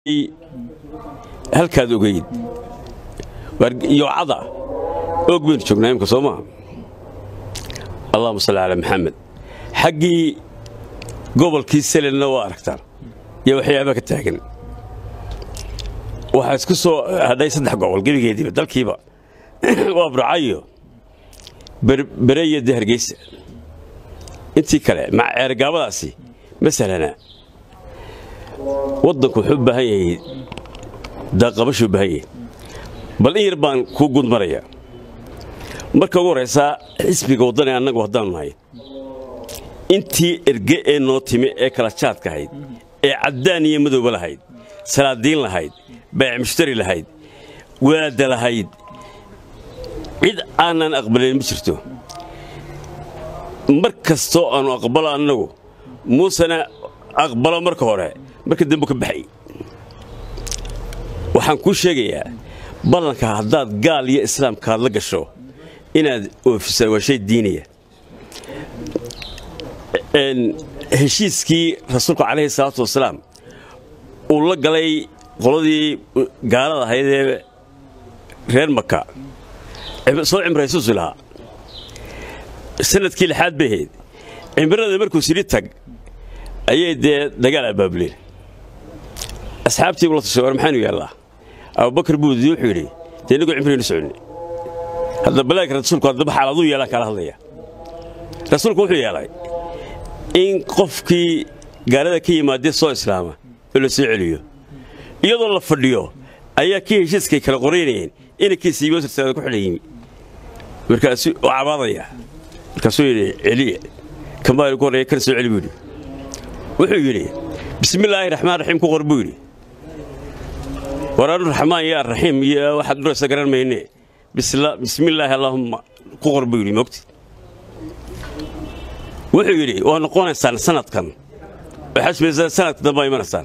halkaad ogeyd yoocada oog baynu joognaa imka soo maa allahuma salli calaa maxamed xaggii gobolkii selenna waa aragtaan iyo waxyaaba ka taagan waxaa isku soo hadhay saddex gobol gebigeediiba dalkiiba waa burcayo bere iyo de hargeysa intii kale maca ceergaabadaasi ma sahlanaa waddanku wuxuu u baahan yahay daaqabashuu u baahan yahay bal in yar baan kuu gudmarayaa marka ugu horraysaa xisbiga waddani annagu haddaanu nahay intii erge ee noo timi ee kala jaadka ahayd ee caddaan iyo madowba lahayd salaadiin lahayd baac mushtari lahayd waada lahayd cid aanan aqbalayn ma jirto mar kastoo aannu aqbalo annagu muusena aqbalo marka hore marka dambu ka baxay waxaan kuu sheegayaa ballanka haddaad gaal iyo islaamkaad la gasho inaad oofisa waa shay diinaya heshiiskii rasuulku calayhi salaatu wasalaam uu la galay qoladii gaalada ahayd ee reer maka soo cimraysuusi lahaa sanadkii lixaad bay ahayd cimrada markuu sidhi tag ayay dee dagaal abaabuleen asxaabtii bula tashay war maxaanu yaallaa abubakar buudi wuxuu yidhi dee innagoo cimraynu soconnay hadda balaagka rasuulku haddaba xaaladuu yeelaan kala hadlaya rasuulku wuxuu yeelay in qofkii gaalada ka yimaadee soo islaama oo la soo celiyo iyadoo la fadhiyo ayaa kii heshiiskay kala qoraynayeen inankiisa yimosirtaada ku xidhan yimi markaasuu cabaadaya markaasuu yidhi celiya kamaali ku horreeya kana soo celi buu yidhi wuxuu yidhi bismillaahi raxmaan raxiim ku qor buu yidhi waraanu raxmaan iyo arraxiim iyo waxaad dhuraysa garan mayne bismillaahi allaahumma ku qor buu yidhi mogti wuxuu yidhi waa noqonaysaan sanadkan waxaad samaysaan sanadka dambaa imanaysaan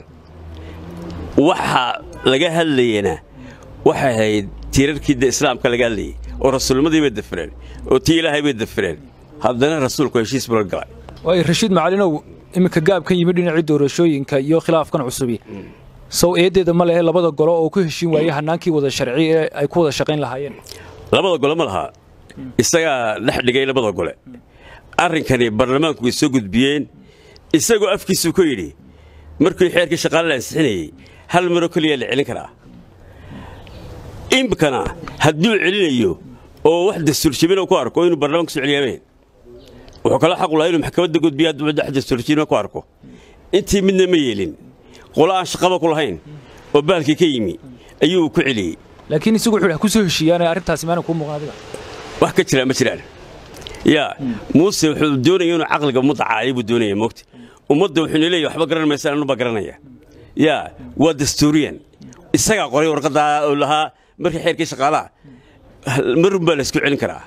waxa laga hadlayana waxay ahayd tiirarkii de islaamka laga hadlayay oo rasuulnimadii bay dafireen oo tii ilaahay bay dafireen haddana rasuulku heshiis bula galay waayo rashiid macalinow iminka gaab ka yimid dhinacii doorashooyinka iyo khilaafkan cusubi sow eeddeeda ma lehe labada golo oo ku heshiin waayey hannaankii wada sharci ee ay ku wada shaqayn lahaayeen labada gole ma lahaa isagaa dhex dhigay labada gole arrinkani baarlamaanku way soo gudbiyeen isagoo afkiisuu ku yidhi markii xeerkii shaqaale la ansixinayey hal maroo keliya la celin karaa imikana hadduu celinayo oo wax dastuurjibina ku arko inuu baarlamaanku soo celiyaameen wuxuu kala xaqu lahaa inuu maxkamadda gudbiya hadduu wax dastuurjibina ku arko intii midna ma yeelin qolo aan shaqaba ku lahayn oo baalkii ka yimi ayuu ku celiyey laakiin isagu wuxuu ku soo heshiiyaane arrintaasi maana kuu muuqan adiga wax ka jira ma jiraan yaa muuse wuxuu doonaya inuu caqliga ummadda caayo buu doonaya moogta ummadda wuxuuna leeyahy waxba garan maysaan anubaa garanaya yaa waa dastuuriyan isagaa qoray warqaddaa oo lahaa markii xeerkii shaqaalaha marun baa la isku celin karaa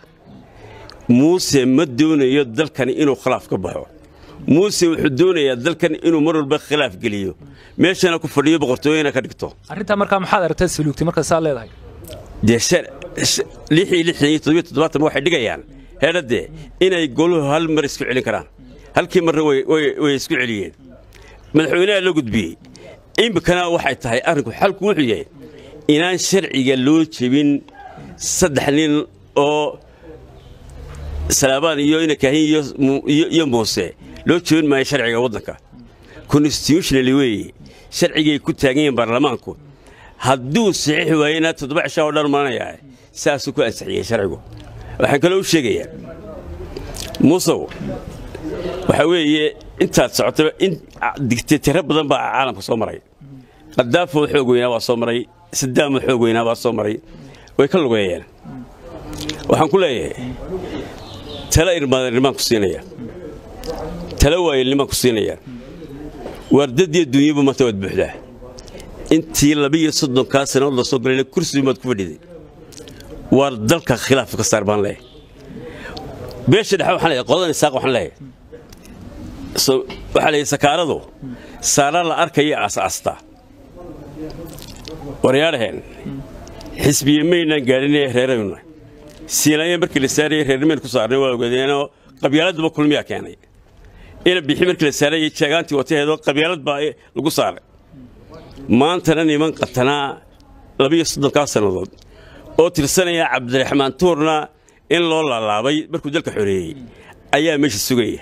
muuse ma doonayo dalkani inuu khilaaf ka baxo muuse wuxuu doonayaa dalkan inuu mar walba khilaaf geliyo meeshana ku fadhiyo boqortooyana ka dhigto arrintaa markaa maxaad aragtay saluugtay markaa saa leedahay dee lix iyo lixdan iyo toddobiyo toddobaatan waxay dhigayaan heedhadde inay goluhu hal mar isku celin karaan halkii marna way isku celiyeen madaxweynaha loo gudbiyey iminkana waxay tahay arrinku xalku wuxuu yahay inaan sharciga loo jebin saddex nin oo salaabaan iyo inakaahin iyo muuse loo jebin maayo sharciga waddanka constitutionally weeye sharcigay ku taagan yihiin baarlamaanku hadduu saxiix waayena toddoba cishaa oo dhan maranayaa saasuu ku ansixiyey sharcigu waxaan kaloo u sheegayaa muusow waxaa weeye intaad socotaba in digtatiro badan baa caalamka soo maray qadaafoo xoog weynaa waa soo maray sadaamoo xoog weynaa baa soo maray way ka lugeeyeen waxaan ku leeyahay tala irmaadannimaan ku siinaya tala waayelnimaan ku siinaya waardadiyo dunyaba maanta waad buuxdaa intii labiiyo soddonkaa sannadood la soo galayna kursigu maad ku fadhiday waar dalka khilaaf ka saar baan leeyahay beesha dhexe waxaan leeyahay qoladan isaaq waxaan leeyahay waxaa leeyahay sakaaradu saara la arkaya aas-aastaa waryaadhaheen xisbiye maynaan gaadhinee reeraynu siinaya markii la saarayay reernimayn ku saarnay waa ogaadeenoo qabyaaladduba kulmiyaa keenay ina bixi markii la saarayay jeegaantii wataheedoo qabyaalad baa lagu saaray maantana niman qatanaa labiyo soddonkaa sannadood oo tirsanaya cabdiraxmaan tuurna in loo laalaabay markuu dalka xoreeyey ayaa meesha sugaya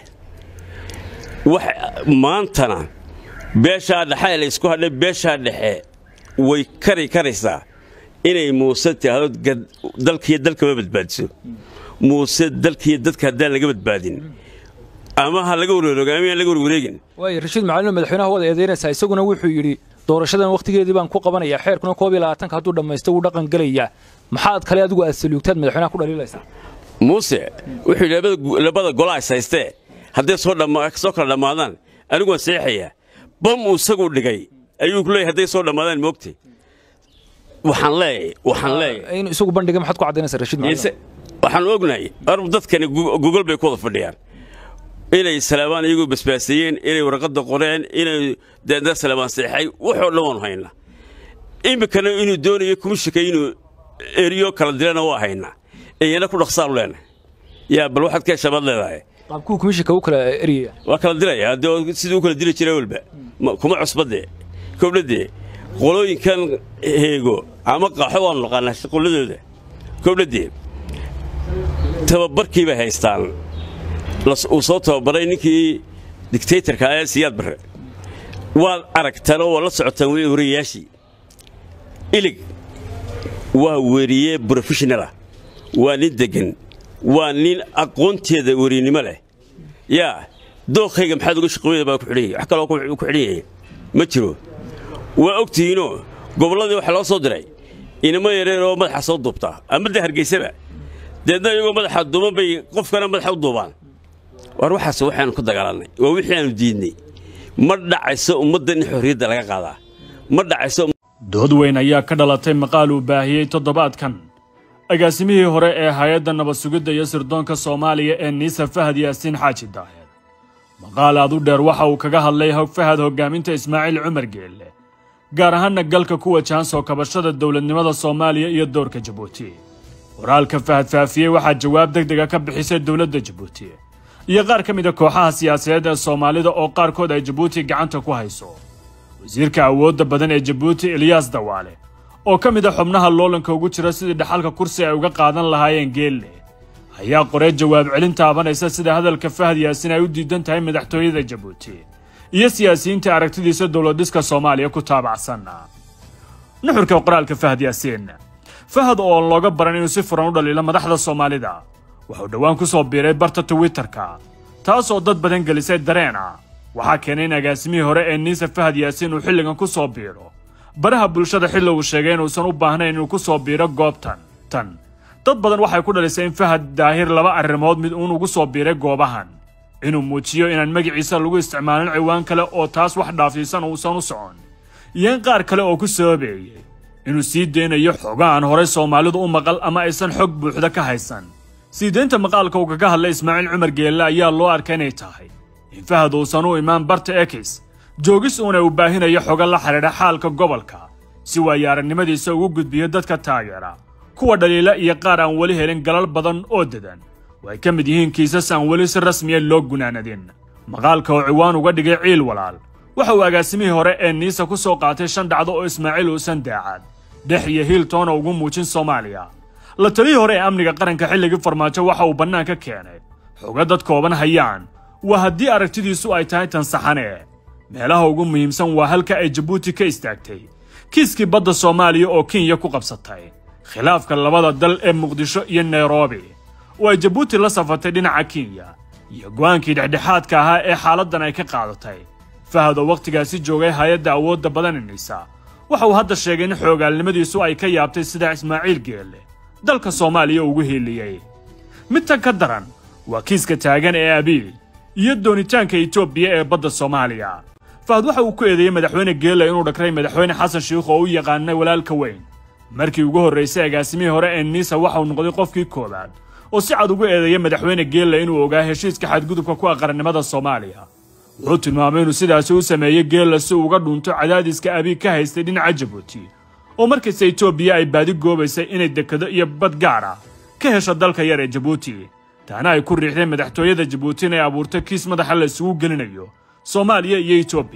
maantana beeshaa dhexe la isku hadhay beeshaa dhexe way kari karaysaa inay muuse tihaado dalkiiyo dalkama badbaadiso muuse dalkiiyo dadka haddaan laga badbaadin ama ha laga warwareego ama aan laga warwareegin waayo rashiid macalin madaxweynaha wada eedaynaysaa isaguna wuxuu yidhi doorashadan wakhtigeedii baan ku qabanayaa xeerkuna koob iyo labaatanka hadduu dhammaysto wuu dhaqan gelayaa maxaad kale adigu aad saluugtaad madaxweynaha ku dhaliilaysaa muuse wuxuu yidhi labada golaa is haystee hadday soo kala dhammaadaan anigu waan seexayaa bam uu isagu dhigay ayuu ku leeyahay hadday soo dhammaadaan moogtay waxaan leeyahay waxaan leeyahay inuu isagu bandhigay maxaad ku caddaynaysaa rashiid macalin waxaan ognahay ar dadkani gogol bay ku wada fadhiyaan inay salaamaan iyagoo basbaaseeyeen inay warqadda qoreen inay deedna salaamaan seexay waxoo dhan waanu haynaa iminkana inuu doonayo kumishika inuu eriyo kala dilana waa haynaa iyana ku dhaqsaanu leenahay yaa bal waxaad ka heshabaad leedahay qaabkuu kumishika u kala eriyaya waa kala dilaya haddii sidii u kala dili jiray walba kuma cusbadee kobdhadee qolooyinkan heego ama qaaxo waanu naqaanaa shaqoladooda kobdhadee tababarkii bay haystaan uu soo tababaray ninkii dictaytorka ee siyaad barre waad aragtaan oo waad la socotaan wey wariyayaashii ilig waa weriye brofeshonalah waa nin deggan waa nin aqoonteeda werinimo leh yaa dookhayga maxaad uga shaqooyada baa ku xidhan wax kaloo ku xidhan yahay ma jiro waa ogtihiinoo gobolladii waxaa loo soo diray inamo yareer oo madaxa soo duubtaa ama de hargeysaba deedna iyagoo madaxa duuban bay qofkana madaxa u duubaan war waxaas waxaanu ku dagaalannay waa wixii aanu diidnay ma dhacayso ummadda in xorriyadda laga qaadaa ma dhacayso dood weyn ayaa ka dhalatay maqaal uu baahiyey toddobaadkan agaasimihii hore ee hay-adda nabad sugidda iyo sirdoonka soomaaliya ee niisa fahad yaasiin xaaji daaheed maqaal aad u dheer waxa uu kaga hadlay fahad hoggaaminta ismaaciil cumar geelle gaar ahaanna galka ku wajahan soo kabashada dowladnimada soomaaliya iyo doorka jabuuti waraalka fahad faafiyey waxaa jawaab deg dega ka bixisay dowladda jabuuti iyo qaar ka mid a kooxaha siyaasadeed ee soomaalida oo qaarkood ay jabuuti gacanta ku hayso wasiirka awoodda badan ee jabuuti eliyaas dawaale oo ka mid a xubnaha loolanka ugu jira sidii dhaxalka kursi ay uga qaadan lahaayeen geelle ayaa qoree jawaab celin taabanaysa sida hadalka fahad yaasin ay u diidan tahay madaxtooyada jabuuti iyo siyaasiyiinta aragtidiisa dowladhiska soomaaliya ku taabacsan nuxurka qoraalka fahad yaasiin fahad oo looga baran inuu si furan u dhaliilo madaxda soomaalida wuxuu dhowaan ku soo biiray barta twitterka taasoo dad badan gelisay dareena waxaa keenay in agaasimihii hore ee niisa fahad yaasiin uu xilligan ku soo biiro baraha bulshada xilli uu sheegay inuusan u baahnayn inuu ku soo biiro goobtan tan dad badan waxay ku dhalisay in fahad daahir laba arrimood mid uun ugu soo biiray goobahan inuu muujiyo inaan magaciisa lagu isticmaalin ciwaan kale oo taas wax dhaafsiisan uusan u socon iyo in qaar kale oo ku sababeeyey inuu sii deynayo xoga aan horey soomaalidu u maqal ama aysan xog buuxda ka haysan sii deynta maqaalka uu kaga hadlay ismaaciil cumar geelle ayaa loo arkay inay tahay in fahad uusan u imaan barta ekis joogis uuna uu baahinayo xoga la xidhiidha xaalka gobolka si waayo aragnimadiisa ugu gudbiyo dadka taageera kuwa dhaliila iyo qaar aan weli helin galal badan oo dedan oo ay ka mid yihiin kiisas aan weli si rasmiya loo gunaanadin maqaalka oo ciwaan uga dhigay ciil walaal waxa uu agaasimihii hore ee niisa ku soo qaatay shan dhacdo oo ismaaciil uusan daacad dhex iyo hiiltoona ugu muujin soomaaliya la talihii hore ee amniga qaranka xilligii farmaajo waxa uu bannaanka keenay xoga dad kooban hayaan waa haddii aragtidiisu ay tahay tan saxane meelaha ugu muhiimsan waa halka ay jabuuti ka istaagtay kiiskii badda soomaaliya oo kenya ku qabsatay khilaafka labada dal ee muqdisho iyo nairobi oo ay jabuuti la safartay dhinaca kenya iyo go'aankii dhexdhexaadka ahaa ee xaaladdan ay ka qaadatay fahad oo wakhtigaasi joogay hay-adda awoodda badananaysa waxa uu hadda sheegay in xoogaalnimadiisu ay ka yaabtay sida ismaaciil geelle dalka soomaaliya ugu hiiliyey mid tan ka daran waa kiiska taagan ee abiy iyo doonitaanka etoobiya ee badda soomaaliya fahad waxa uu ku eedeeyey madaxweyne geelle inuu dhakray madaxweyne xasan shiikh oo u yaqaanay walaalka weyn markii ugu horraysay agaasimihii hore ee niisa waxa uu noqday qofkii koowaad oo si cad ugu eedeeyey madaxweyne geelle inuu ogaa heshiiska xadgudubka ku aqarannimada soomaaliya wuxuu tilmaamay inuu sidaasi u sameeyey geelle si uga dhunto cadaadiska abiy ka haystay dhinaca jabuuti oo markasta etoobiya ay baadi goobaysay inay dekado iyo bad gaar ah ka hesho dalka yar ee jabuuti taana ay ku riixdeen madaxtooyada jabuuti inay abuurto kiis madaxa la isugu gelinayo soomaaliya iyo etoobiya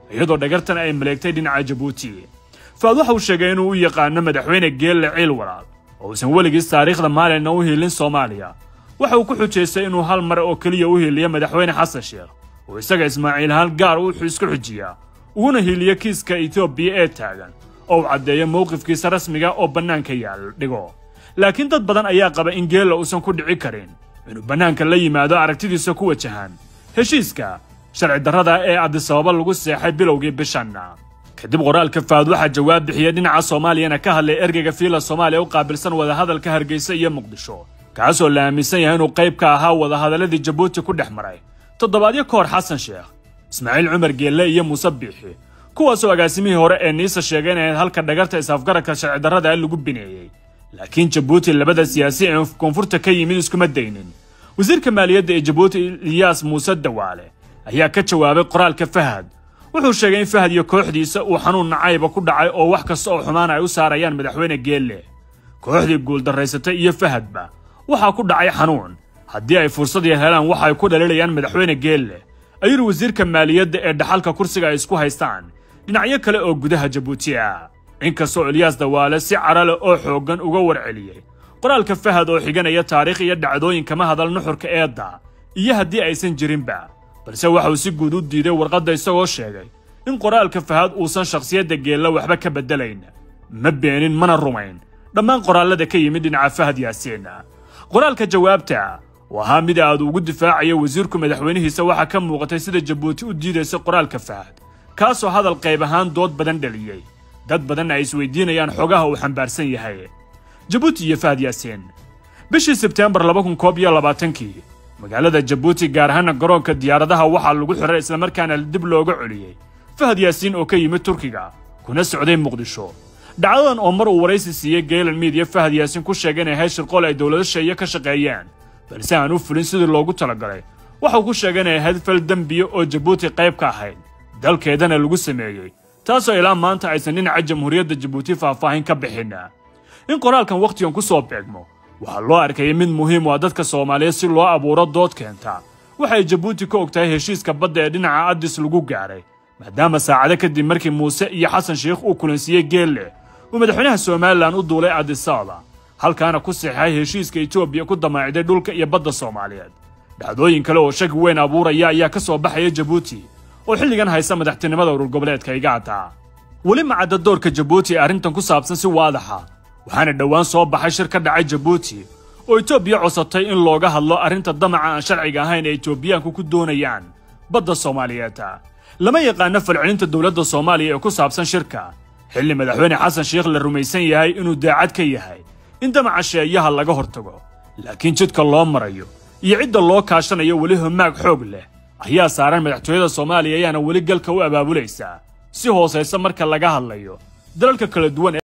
iyadoo dhagartan ay maleegtay dhinaca jabuuti faad waxa uu sheegay inuu u yaqaano madaxweyne geelle ciil walaal oo uusan weligiis taariikhda maalina u hiilin soomaaliya waxa uu ku xujaystay inuu hal mar oo keliya u hiiliyo madaxweyne xasan sheekh oo isaga ismaaciil ahaan gaar wuxuu isku xujiyaa uguna hiiliyo kiiska etoobiya ee taagan oo uu caddeeyo mowqifkiisa rasmiga oo bannaanka yaal dhigo laakiin dad badan ayaa qaba in geella uusan ku dhici karin inuu bannaanka la yimaado aragtidiisa ku wajahan heshiiska sharci darrada ee adisababa lagu seexay bilowgii bishanna kadib qoraalka faad waxaa jawaab bixiyey dhinaca soomaaliyana ka hadlay ergeyga fiila soomaaliya u qaabilsan wadahadalka hargeysa iyo muqdisho kaasoo la aaminsan yahay inuu qayb ka ahaa wadahadaladii jabuuti ku dhex maray toddobaadyo ka hor xasan sheekh ismaaciil cumar geelle iyo muuse biixi kuwaasoo agaasimihii hore ee niisa sheegay inayd halka dhagarta is-afgaradka sharci darrada lagu bineeyey laakiin jabuuti labada siyaasi ee koonfurta ka yimid iskuma daynin wasiirka maaliyadda ee jabuuti ilyaas muuse dawaale ayaa ka jawaabay qoraalka fahad wuxuu sheegay in fahad iyo kooxdiisa uu xanuun nacayba ku dhacay oo wax kasta oo xumaan ay u saarayaan madaxweyne geelle kooxdii guuldarraysatay iyo fahadba waxaa ku dhacay xanuun haddii ay fursad yar helaan waxa ay ku dhaliilayaan madaxweyne geelle ayuu wasiirka maaliyadda ee dhaxalka kursiga ay isku haystaan dhinacyo kale oo gudaha jabuuti ah inkastoo ilyaas dawaale si cara leh oo xooggan uga warceliyey qoraalka fahad oo xiganaya taariikh iyo dhacdooyin kama hadal nuxurka eedda iyo haddii aysan jirinba balse waxa uu si guud u diiday warqadda isagoo sheegay in qoraalka fahad uusan shakhsiyadda geella waxba ka beddelayn ma beenin mana rumayn dhammaan qoraallada ka yimid dhinaca fahad yaasiin qoraalka jawaabta oo ahaa mid aad ugu difaacayo wasiirku madaxweynihiisa waxaa ka muuqatay sida jabuuti u diidaysa qoraalka fahad kaasoo hadal qayb ahaan dood badan dhaliyey dad badanna ay isweydiinayaan xogaha uu xambaarsan yahay jabuuti iyo fahad yaasiin bishii sebteembar laba kun koob iyo labaatankii magaalada jabuuti gaar ahaana garoonka diyaaradaha waxaa lagu xiray islamarkaana dib looga celiyey fahad yaasiin oo ka yimid turkiga kuna socday muqdisho dhacdadan oo mar uu waraysi siiyey geylan miidiya fahad yaasiin ku sheegay inay hayshir qol ay dowlado sheeye ka shaqeeyeen balse aan u fulin sidii loogu talagalay waxauu ku sheegay inay ahayd fal dembiya oo jabuuti qayb ka ahayd dalkeedana lagu sameeyey taasoo ilaa maanta aysan dhinaca jamhuuriyadda jabuuti faahfaahin ka bixin in qoraalkan wakhtigan ku soo beegmo waxaa loo arkayay mid muhiim u ah dadka soomaaliyeed si loo abuuro dood keenta waxay jabuuti ka og tahay heshiiska badda ee dhinaca addis lagu gaaray maadaama saacado kadib markii muuse iyo xasan sheikh uu kulansiiyey geelle uu madaxweynaha somalilan u duulay adisababa halkaana ku seexay heshiiska etoobiya ku damaaciday dhulka iyo badda soomaaliyeed dhacdooyin kale oo shaki weyn abuuraya ayaa ka soo baxaya jabuuti oo xilligan haysa madaxtinimada urur goboleedka igaata weli macadda doorka jabuuti ee arrintan ku saabsan si waadaxa waxaana dhowaan soo baxay shir ka dhacay jabuuti oo etoobiya cosatay in looga hadlo arrinta damaca aan sharciga ahayn ee etoobiyaanku ku doonayaan badda soomaaliyeed lama yaqaano falcelinta dowladda soomaaliya ee ku saabsan shirka xilli madaxweyne xasan sheikh la rumaysan yahay inuu daacad ka yahay in damaca sheeyaha laga hortago laakiin jidka loo marayo iyo cidda loo kaashanayo weli homaag xoog leh ayaa saaran madaxtooyada soomaaliya ayaana weli galka u abaabulaysaa si hoosaysa marka laga hadlayo dalalka kala duwan